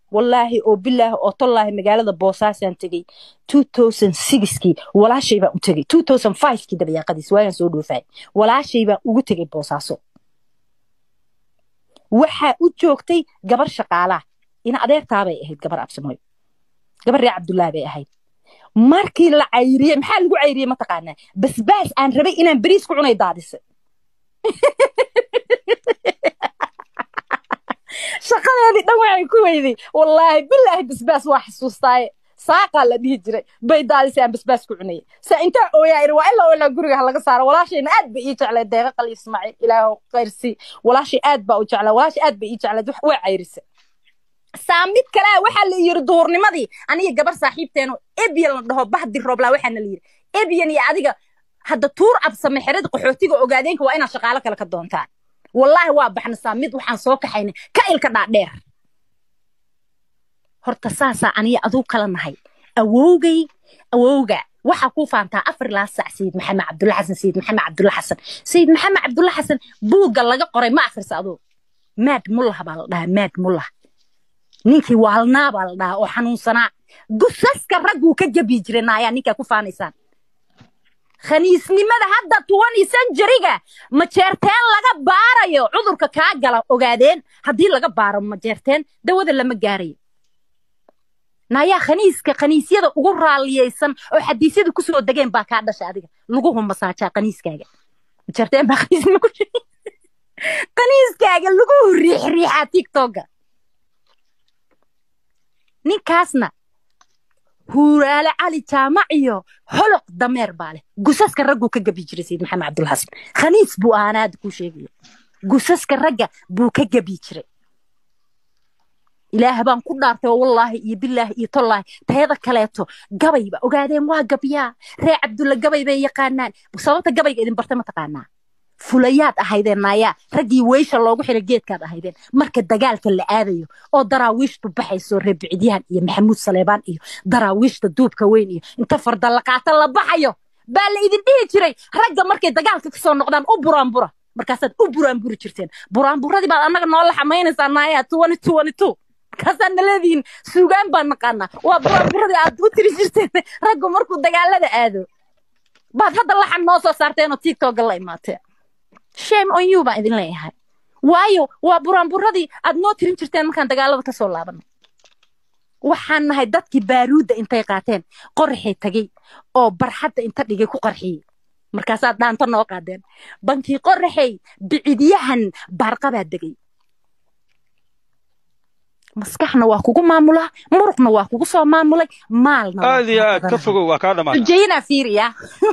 wallaahi oo bilaahi oo tollaahi magaalada boosaasaan tegey kii walaashay baan u tegey kii dabayaaqadiis waagaan soo dhoofay walaashay baan ugu tegey boosaaso waxaa u joogtay gabar shaqaalaa ina adeertaabay ahayd gabar absamooy gabar ree cabdullaahi bay ahayd markii la cayriyey maxaa lagu cayriyey mataqaanaa basbaas aan rabay inaan beriis ku cunay daadisay shaqadeedii dhan waxay ku weyday wallaahi bilaahi basbaas waa xasuustaaye saaqaa la dhihi jiray bay daadisay aan basbaas ku cunayay saa intaa ooyaa iri waa ilaa ilaa guriga ha laga saaro walaashayna aad bay ii jeclay deeqa qali ismaaciil ilaahu khayrsi walaashay aad baa u jeclaa walaashay aad bay ii jeclayd wax waa cayrisay saa mid kalea waxaa la yiri duhurnimadii aniga gabar saaxiibteeno ebyan la dhaho bahdi rooblaa waxaana la yiri ebyan iyo adiga hadda tuur absame xerada qaxootiga ogaadeenka waa inaad shaqaalo kale ka doontaan wallaahi waa baxnasaa mid waxaan soo kaxaynay ka ilka dhaadheer horta saasaa aniga aduu kala nahay awowgay awowga waxaa kuu faantaa afar ilaa sac sayid maxamed cabdulla xasan sayid maxamed cabdulla xasan sayid maxamed cabdulla xasan buugga laga qoray ma akhrisa aduu maad mullah baa la dhahaa maad mullah ninkii waalnaa baa la dhahaa oo xanuunsanaa gusaska ragguu ka jabi jiray naayaa ninkaa ku faanaysaan khaniisnimada hadda tuwani sanjariga majeerteen laga baarayo cudurka kaa gala ogaadeen haddii laga baaro majeerteen dawada lama gaarayo naayaa khaniiska khaniisyada ugu raalliyaysan oo xadiisyada kusoo degeen baa kaa dhasha adiga laguhu masaajaa khaniiskaaga majeerteen baa khaniisnimo ku khaniiskaaga laguhu riix riixaa tiktoka ninkaasna huuraale cali jaamac iyo holoq dameer baa leh gusaska ragguu ka gabi jiray sayid maxamed cabdulla xasan khaniis buu ahaana hadda kuu sheegayo gusaska ragga buu ka gabi jiray ilaah baan ku dhaartay oo wallaahi iyo bilaahi iyo tollaahi tayada kaleeto gabayba ogaadeen waa gabyaa ree cabdulla gabay bay yaqaanaan sababta gabayga idin bartay ma taqaanaa fulayaad ahaydeen naayaa raggii weysha loogu xiray geedkaad ahaydeen marka dagaalka la aadayo oo daraawiishtu baxayso reebicdyahan iyo maxamuud saleebaan iyo daraawiishta duubka weyn iyo inta fardalaqaata la baxayo baa la idin dhihi jiray ragga markay dagaalka kasoo noqdaan u buraanbura markaasaad u buraanburi jirteen buraanburadii baad annaga noola xamaynaysaa naayaa markaasaad naleedihiin suugaan baan naqaanaa waa buraanburadii aad u tiri jirteen raggu markuu dagaalada aado baad hadda laxan noo soo saarteenoo tiktoka la imaateen shame on you baan idin leeyahay waayo waa buraanburadii aad noo tirin jirteen markaan dagaalada kasoo laabano waxaan nahay dadkii baaruudda intay qaateen qoraxay tagay oo barxadda inta dhigay ku qarxiyey markaasaad dhaanto noo qaadeen bankii qoraxay bicidyahan baarqabaa degay maskaxna waa kugu maamulaa muruqna waa kugu soo maamulay maalna aad iyo aad ka fogow waa kaa dhamaata xujeynaa fiiriya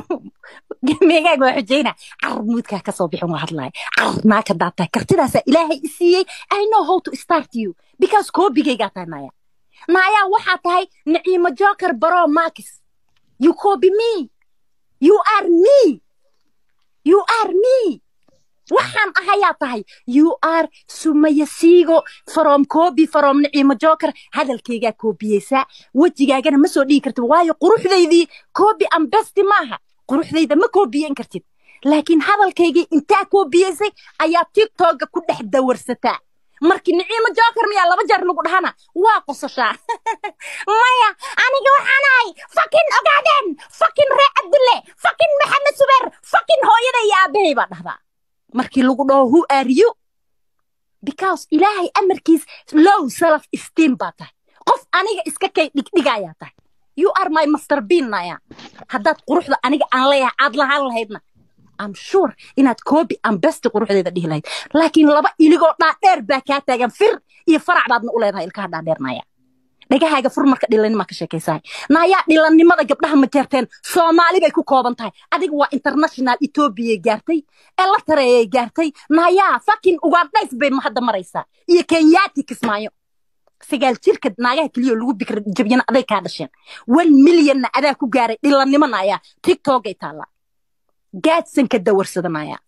meegaag waa xujeyna carmuudkaa kasoo bixin waa hadlaaya carnaa ka daatahay kartidaasaa ilaahay i siiyey i know how to start you because koobigaygaa tahay naaya naayaa waxaa tahay naciimo joker baro markis you copy me you are me you are me waxaan ahayaa tahay you are sumaya siigo from copy from naciimo joker hadalkaygaa koobiyeysaa wejigaagana ma soo dhigi kartid waayo quruxdaydii copy and besti maaha quruxdayda ma koobiyen kartid laakiin hadalkaygii intaa koobiyeysay ayaa tiktoka ku dhex dawarsataa markii niciimo joker miyaa laba jeer lagu dhahana waa qososhaa maya aniga waxaan ahay fakin ogaadeen fakin ree cabdulle fakin maxamed subeer fakin hooyada iyo aabahay baa dhahdaa markii lagu dhaho who are you because ilaahay amarkiis low self esteem baa tahay qof aniga iska kay dhigdhigayaa tahay you are my master bean naya haddaad quruxda aniga aan leeyahay aad lahaan lahaydna am sure inaad koobi aan besti quruxdeeda dhihi lahayd laakiin laba iligoo dhaadheer baa kaa taagan fir iyo farac baadna u leedahay ilkaha dhaadheer naya dhagahaaga fur marka dhilanimaa ka sheekaysahay naayaa dhilannimada gabdhaha ma jeerteen soomaali bay ku kooban tahay adiga waa international etoobiyay gaartay ee la tareeyay gaartay naayaa fakin ugaandhays bay hadda maraysaa iyo kenyaati kismaayo sagaal jirka naagaha keliya lagu bikra jabyana aday kaa dhasheen one milyonna adaa ku gaaray dhilannimo naayaa tiktokay taallaa gaadsanka dawarsadanaya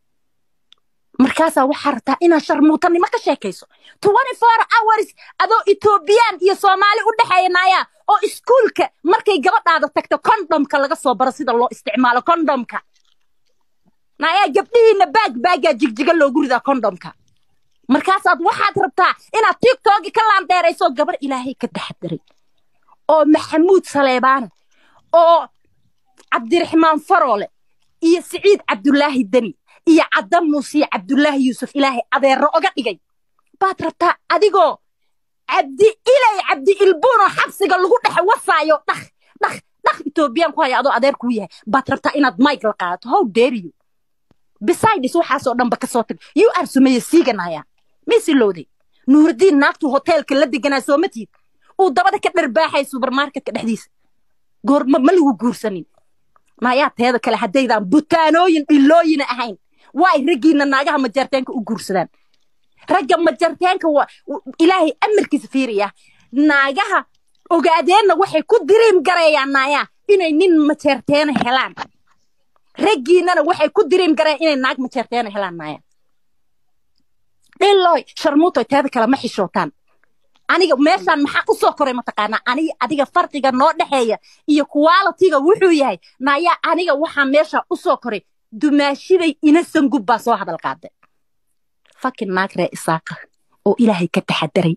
markaasaa waxaa rabtaa inaad sharmuutanimo ka sheekayso twenty four hours adoo etoobiyaan iyo soomaali u dhexeeya naayaa oo iskuulka markay gabadhaada tagto kondomka laga soo baro sida loo isticmaalo kondomka naayaa gabdhihiina baag baagaa jigjiga loogu ridaa kondomka markaasaad waxaad rabtaa inaad tiktoki ka laandheerayso gabar ilaahay ka taxadiray oo maxamuud saleebaana oo cabdiraxmaan faroole iyo siciid cabdulaahi deni iyo cadda muuse iyo cabdulaahi yuusuf ilaahay adeero oga dhigay baad rabtaa adigoo cabdi ilay cabdi ilbuunoo xabsiga lagu dhex wasaayo dhakh dhakh dhakh etoobiyaan ku haya adoo adeer kuu yahay baad rabtaa inaad mike la qaadato how dare you besides waxaasoo dhanba ka soo tag you are sumeeye siiganaya misilowday nuurdiin naagtu hoteelka la deganaa sooma tiid uu dabada ka dharbaaxay subermarketka dhexdiisa goorma ma lagu guursanin mayaa teeda kale haddaydaan butaanooyin dhilooyina ahayn waa ay raggiina naagaha majarteenka u guursadaan ragga majarteenka waa ilaahay amarkiisa fiiriya naagaha ogaadeenna waxay ku diriim gareeyaan naayaa inay nin majeerteena helaan raggiinana waxay ku diriim gareen inay naag majeerteena helaan naaya dhiloy sharmuutoy teeda kale ma xishootaan aniga meeshaan maxaa u soo koray mataqaanaa aniga adiga farqiga noo dhexeeya iyo qualitiga wuxuu yahay naayaa aniga waxaa meesha u soo koray dumaashiday inasan gub baa soo hadal qaade fakin naag ree isaaqa oo ilaahay ka taxadaray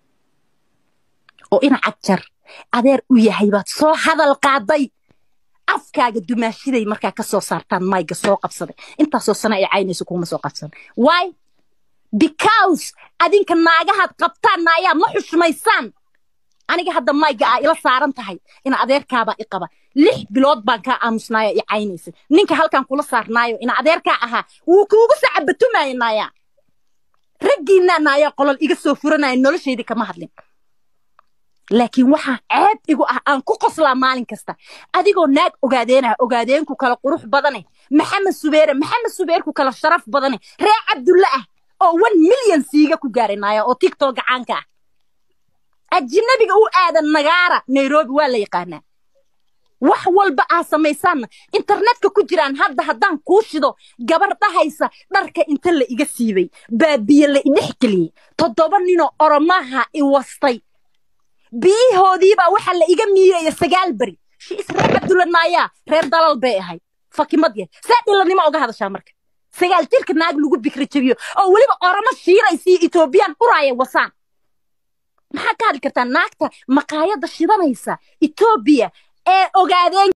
oo ina cagjar adeer u yahay baad soo hadal qaaday afkaaga dumaashiday markaa ka soo saartaan mayga soo qabsaday intaasoo sana ay caynayso kuma soo qabsan why because adinka naagahaad qabtaan naayaa ma xushmaysaan aniga hadda mayga aa ila saaran tahay ina adeerkaabaa i qaba lix bilood baan kaa aamusnaayo i caynaysa ninka halkan kula saarnaayo ina adeerkaa ahaa wuu kuugu sacabatumaayo naayaa raggiinaa naayaa qolol iga soo furanaya noloshaydii kama hadlin laakiin waxaa ceeb igu ah aan ku qoslaa maalin kasta adigoo naag ogaadeenah ogaadeenku kala qurux badane maxamed subeere maxamed subeerku kala sharaf badane ree cabdulle ah oo one milyan siiga ku gaaray naaya oo tiktok gacaanka ah ajinabiga u aadan nagaara nairobi waa la yaqaanaa wax walba aa samaysaanna internetka ku jiraan hadda haddaan kuu shido gabar dhahaysa dharka inta la iga siibay baabiye la idhex geliyey toddoba ninoo oromaha i wastay biyihoodiibaa waxaa la iga miiraya sagaal beri shiis reer cabdulla naayaa reer dalal bay ahayd fakimad yah saa dhilanimo oga hadashaa marka sagaal jirka naag lagu bikri jabiyo oo weliba oromo shiiraysiyo etoobiyaan uraaya wasaan maxaa ka hadli kartaa naagta maqaayadda shidanaysa etoobiya ee ogaadeen